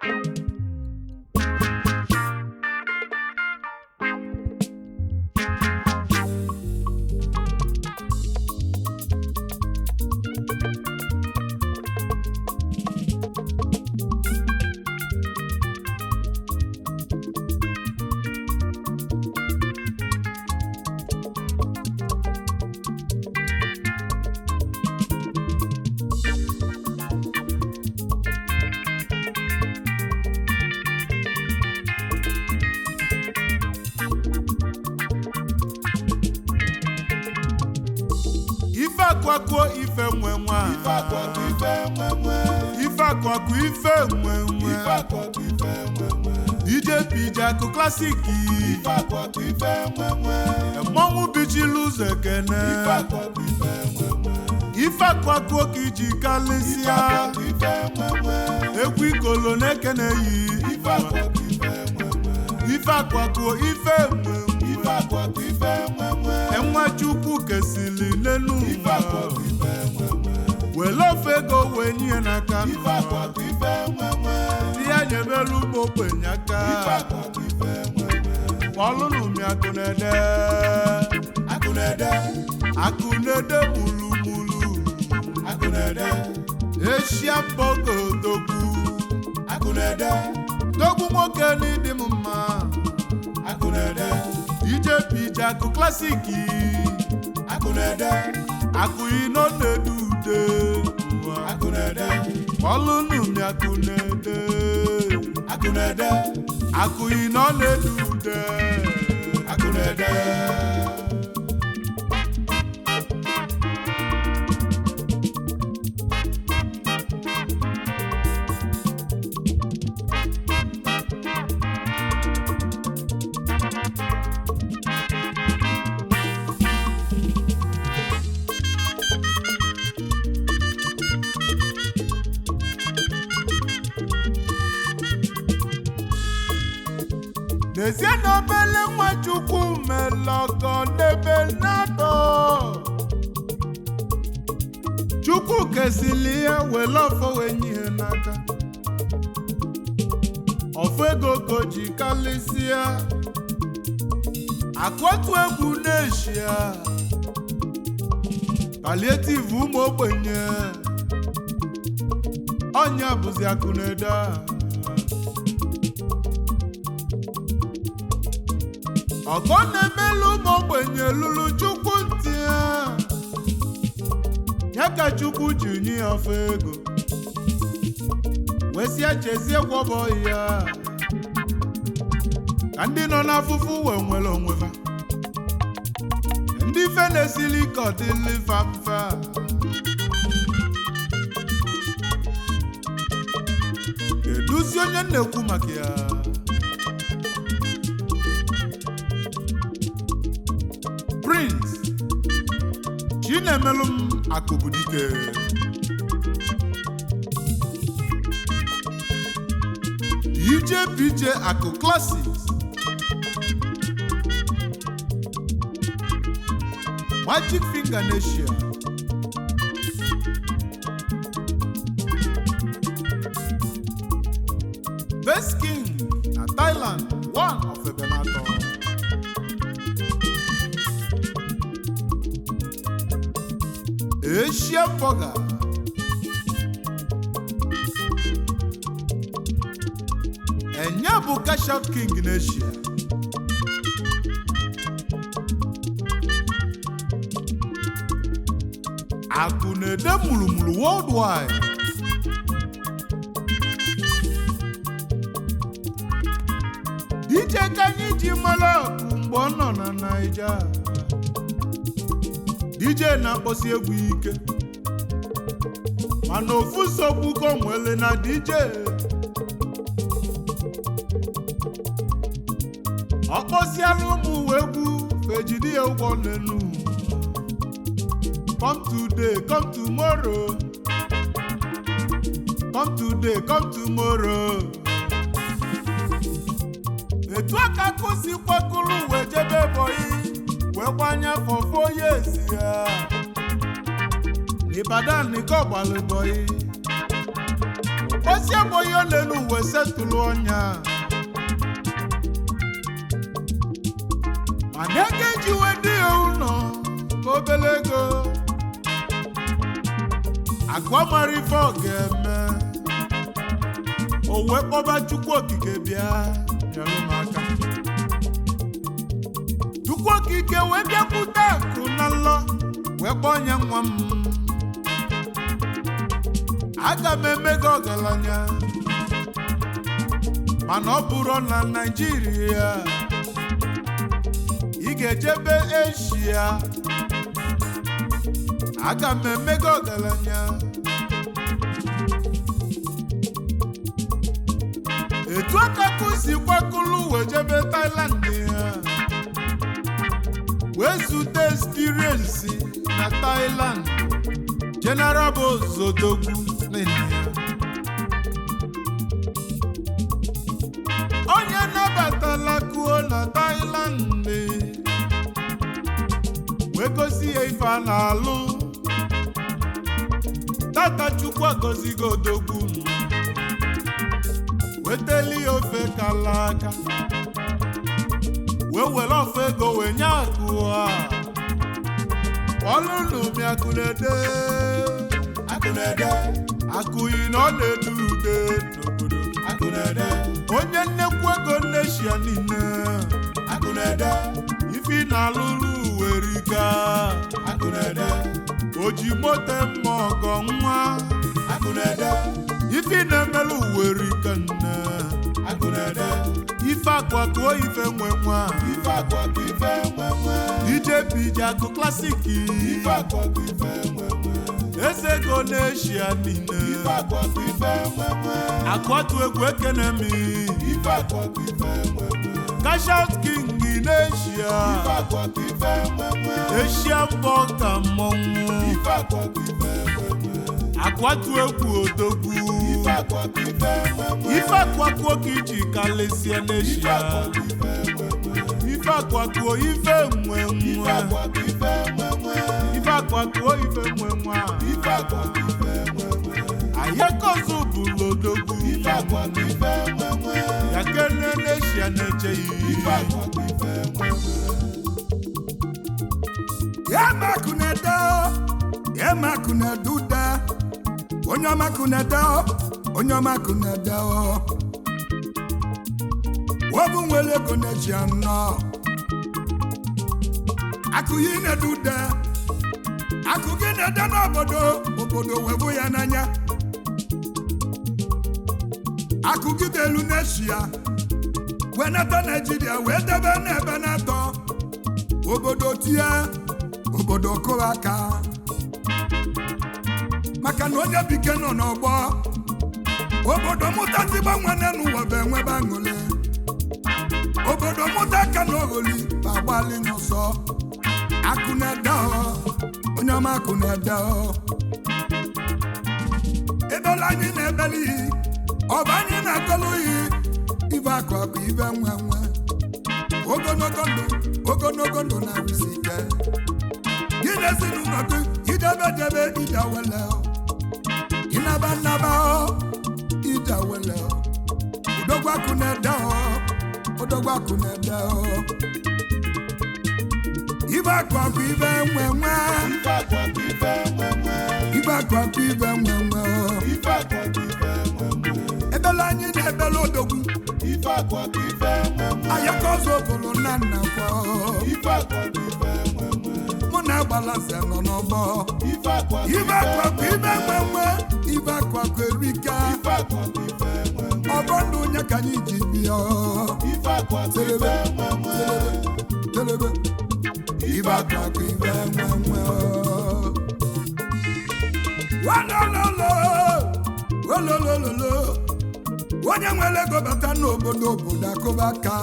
ife akwakuo ife nwe nwa ife akwakọ ife nwenwe ife akwaku ife nwe nwe ife akwakọ ife nwenwe DJ PJ akụ klasiki ife akwakọ ife nwenwe mmọnwụ bichiri ụzọ ekene ife akwakọ ife nwenwe ife akwakuo ka iji ife kalịsịa akwakọ ife nwenwe egwu ikolo na-ekene yi ife akwakọ ife nwenwe ife akwakuo ife nwe ife akwakọ ife nwenwe enwe chukwu kesili n'elu ife akwakọ ife nwenwe were ofe ego wee nye n'aka ife akwakọ ife nwenwe ndị ya nyebelu ugbo ogbenye aka ife akwakọ ife nwenwe ọlụnụ mi akụ na-ede akụ na-ede akụ na-ede gburugburu akụ na-ede eshia mbogo dogwu akụ na-ede dogwu nwoke n'ịdị m mma akụ na-ede ije pije akụ klasiki akụ na-ede akụ ino na-ede ude akụ na-ede ọlụnụ mi akụ na-ede akụ na-ede akụ ino na-ede ude akụ na-ede n'ezie na obele nwa chukwu melọgọ n'ebe nnadọ chukwu kesili ihe were ọfọ wee nye ihe n'aka ọfọ ego ka o ji kalịsịa akụotu egwu n'eshia palietiv ụmụ ogbenye ọnya bụzi akụ na-ede a. ọgọ na-emelu ụmụ ogbenye lụrụ chukwu ntị ha. ya ka chukwu ji nye ya ọfọ ego wesịa chezie gwọbọ ya ka ndị nọ n'afụfụ wee nwere onwe ha ndị ife na-esili ike ọdịli fa mfe a. keduzi onye m na-ekwu maka ya prince chinemelụ m akụbudike dj pj akụ classics magic finger nation best king na thailand one of ebenator Asia Burger. Enye bụ cash out king n'Asia. Akụ na-ede mụrụmụrụ worldwide. DJ ka anyị ji mara ọkụ mgbe ọ nọ na Naija. DJ na-akpọsi egwu ike mana ofu nsogbu ka o nwere na DJ ọ kpọsiala ụmụ uwe egwu fejidi ya ụgwọ n'elu come today come tomorrow come today come tomorrow etu aka kụsi kwakụrụ wee jebe bọyị wee gbanye afọ foye ezi ya n'Ibadan nìkan ọ̀gbàlùbọ̀ yìí osi abụghị ole n'uwe setụlụ ọnya mana ego ejiwe dị ya ụlọ obele ego akụ mara ife ọ ga-eme o wee kpọba chukwu okike bịa nyere m aka chukwu okike wee bịakwute akụ na nlọ wee kpọọ nye nwa m aga m eme gị ọgaranya mana ọ bụrụ na naijiria ị ga-ejebe eshia aga m eme gị ọgaranya etu aka ka o si kwakọrọ wee jebe Thailand ya wee zute experience na Thailand General Bozodogwu nene ya onye nabatala kuo na Thailand wee gosi ya ife a na-alụ tata Chukwu agọzigo odogwu m weteli ya ofe kala aka wee were ofe ego wee nye akụ a ọlụlụmi akụnede akụnede akụyi na ọ na-ede ude n'obodo akụnede onye nnekwu ego nneshia niile akụnede ifi na-alụrụ uwe rika akụnede o ji mote mma ọgọ nwa akụnede ifi na-emelu uwe rika nne akụnede ife akwatuo ife nwe nwa ife akwakọ ife nwe nwe ije bije akụ klasiki ife akwakọ ife nwe nwe eze ego n'eshia niile ife akwakọ ife nwe nwe akwatu egwu ekene mi ife akwakọ ife nwe nwe kashout king n'eshia ife akwakọ ife nwe nwe eshia mbọ ka mmọnwụ ife akwakọ ife nwe nwe akwatu egwu odogwu ife akwakọ ife nwe nwe ife akwakuo ka iji kalesie ife n'eshia akwakọ ife nwe nwe ife akwakuo ife nwe ife nwe akwakọ ife nwe nwe ife akwakuo ife nwe nwa ife akwakọ ife nwe nwe ayekozu bụlụ odogwu ife akwakọ ife nwe nwe ya kene n'eshia na-echeghị ife akwakọ ife nwe nwe Yamakunede, Yamakunede ude, onye ọmakunede, onye ọmakunede obu nwere ego na-eji anọ akụ yi na-ede ude akụ gị na-ede n'obodo obodo webu ya n'anya akụ gị dị elu n'eshia wee nata naijiria wee debe n'ebe na-atọ obodo tie obodo kụrụ aka maka na onye bike nọ n'ọgbọ obodo mụta ndị gbanwere n'ụwa bụ enwebe aṅụrị obodo mụta aka na ogholi bụ agbalị n'ọsọ akụ na-ede ọ onye ọma akụ na-ede ọ edola anyị na-ebeli iyi ọba anyị na-agọlụ iyi ibe akụ akụ ibe nwe nwe ogologo ndụ ogologo ndụ na-arụsi ike gị na ezinụlọ gị idebedebe idawele ịnaba nnaba idawele udogwaku na-ede udogwaku na-ede ibe akụ akụ ibe nwe nwe ife akwakọ ife nwe nwe ibe akụ akụ ibe nwe nwe ife akwakọ ife nwe nwe ebele anyị na-ebele odogwu ife akwakọ ife nwe nwe ayaka ọzọ obolo nna nna kwọ ife akwakọ ife nwe nwe mụ na agbalaze nọ n'ọgbọ ife akwakọ ibe akụ akụ ibe nwe nwe ibe akụ akụ erika ife akwakọ ife nwe nwe ọgbọ ndụ onye ka anyị ji bịa ife akwakọ ife nwe nwe telebe ibe akụ akụ ibe nwe nwe walololo ololololo onye nwere ego bata n'obodo obodo akụba aka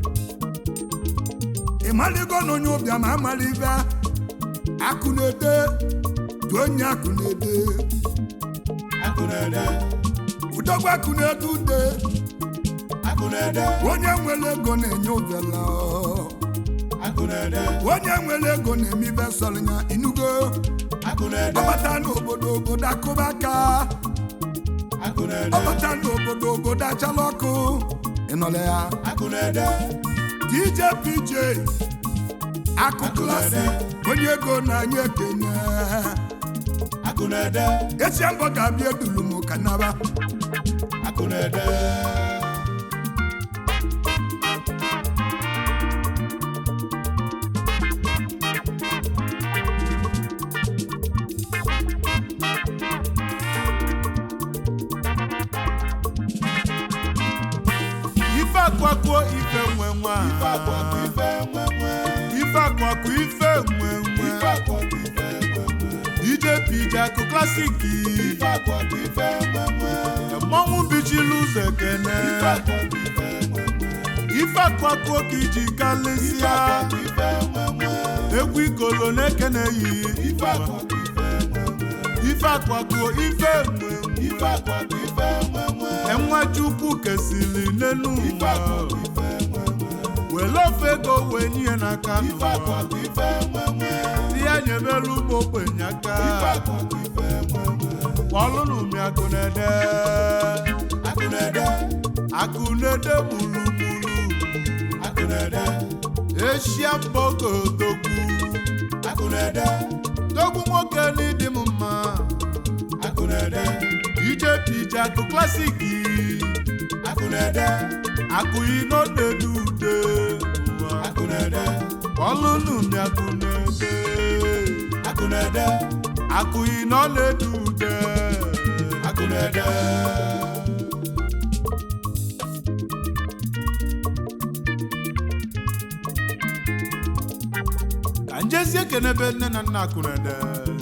ịmaligo na onye ụbịam amala ibe akụ na-ede dị onye akụ na-ede akụnede udogwu akụ na-ede ude akụnede onye nwere ego na-enye ụbịala akụnede onye nwere ego na-eme ibe sọrọ ya inugo akụnede ọbata n'obodo obodo akụba aka akụ na-ede ọbata n'obodo obodo achala ọkụ ịnọle ya akụ na-ede dj pj akụ klasị onye ego na-anya ekene akụ na-ede esi mbọ ga-abịa edulu m ka naba akụ na-ede ife akwakuo ife nwe nwa ife akụ akụ ife nwe nwe ife akwaku ife nwe nwe ife akụ akụ ife nwe nwe dj pj akụ klasiki ife akụ akụ ife nwe nwe mmọnwụ bichiri ụzọ ekene ife akụ akụ ife nwe nwe ife akwakuo ka iji ife kalịsịa akụ akụ ife nwe nwe egwu ikolo na-ekene yi ife akụ akụ ife nwe nwe ife akwakuo ife nwe ife akụ akụ ife nwe nwe enwe chukwu kesili n'elu ife akụ ụwa akụ ife nwe nwe were ofe ego wee nye n'aka ife akụ n'ụwa akụ ife nwe nwe di ya nyebere ụmụ ogbenye aka ife akụ akụ ife nwe nwe ọlụnụ mi akụ na-ede akụ na-ede akụ na-ede gburugburu akụ na-ede eshia mbogo dogbu akụ na-ede dogbu nwoke n'ịdị m mma akụ na-ede ije pije akụ klasiki akụ na-ede akụ ino na-ede ude ụwa akụ na-ede ọlụnụ mi akụ na-ede akụ na-ede akụ ino na-ede ude akụ na-ede ka njezi ekene ebe nne na nna akụ na-ede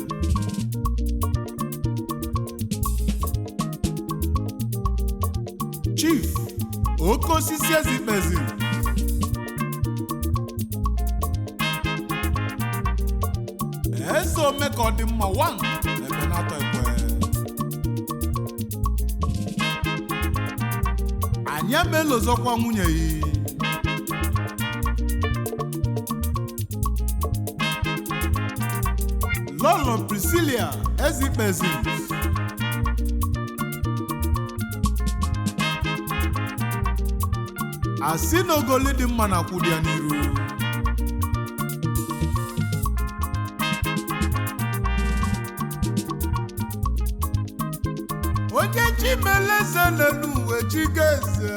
chief oke osisi ezikpezi eze ome ka ọ dị mma wan ebe na-atọ ekwe anyị amelozọkwa nwunye ya lọlọ priscilia ezikpezi asị na ogoli dị mma na kwụdị ya n'iru onye chimeleze n'elu uwe chigeze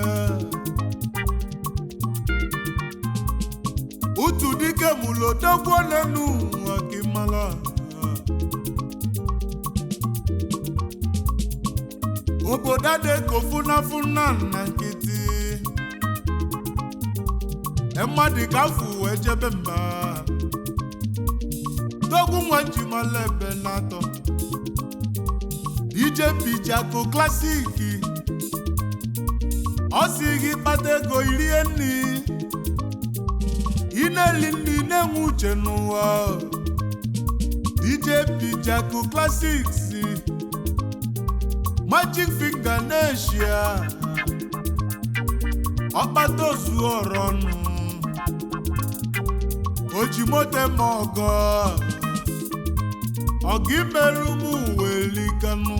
utu dike mulodogwo n'elu ụwa kimala obodo adịgo funafuna na nkịtị mmadụ ka afụ wee jebe mba dogwu nwa njimala ebe na-atọ dj pichako klasiki ọ si gị kpata ego irie nri ị na-eli nri na-enwe uche n'ụwa dj pichako classics magic finger n'eshia ọkpata ozu ọrọ ọnụ ojimote ma ọgọ ọgụ imerụ m uwe liganụ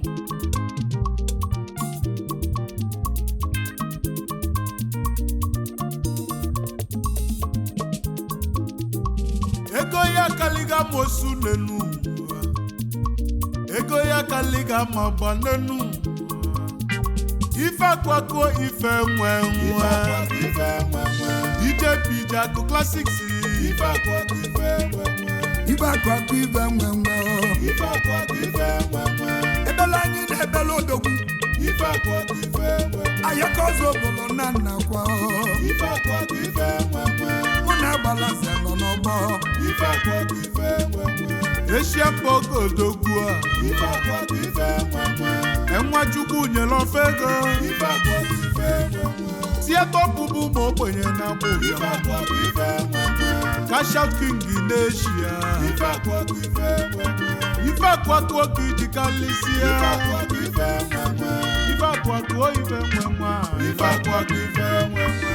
ego ya kaliga mosu n'enu ụwa. ego ya kaliga ma gba n'enu ụwa. ife akwakuo ife nwe ife nwe akụ akụ ife nwe nwe ije pije akụ classics ife akụ akụ ife nwe nwe ibe akụ akụ ibe nwe nwe o. ife akụ akụ ife nwe nwe ebele anyị na-ebele odogwu ife akụ akụ ife nwe nwe ayaka ọzọ obodo na nnakwa o. ife akụ akụ ife nwe nwe mụ na agbalaze nọ n'ọgbọ ife akụ akụ ife nwe nwe eshia mkpọgo odogwu a ife akụ akụ ife nwe nwe enwa chukwu nyere ofe ego ife akụ akụ ife nwe nwe tieta ọpụpụ ma ogbenye na-agba ife ụbịam akụ akụ ife nwe nwe kasha king n'eshia ife akụ akụ ife nwe nwe ife akwakuo ka iji kalịsịa ife akụ akụ ife nwe nwe ife akwakuo ife nwe nwa ife akụ akụ ife nwe nwe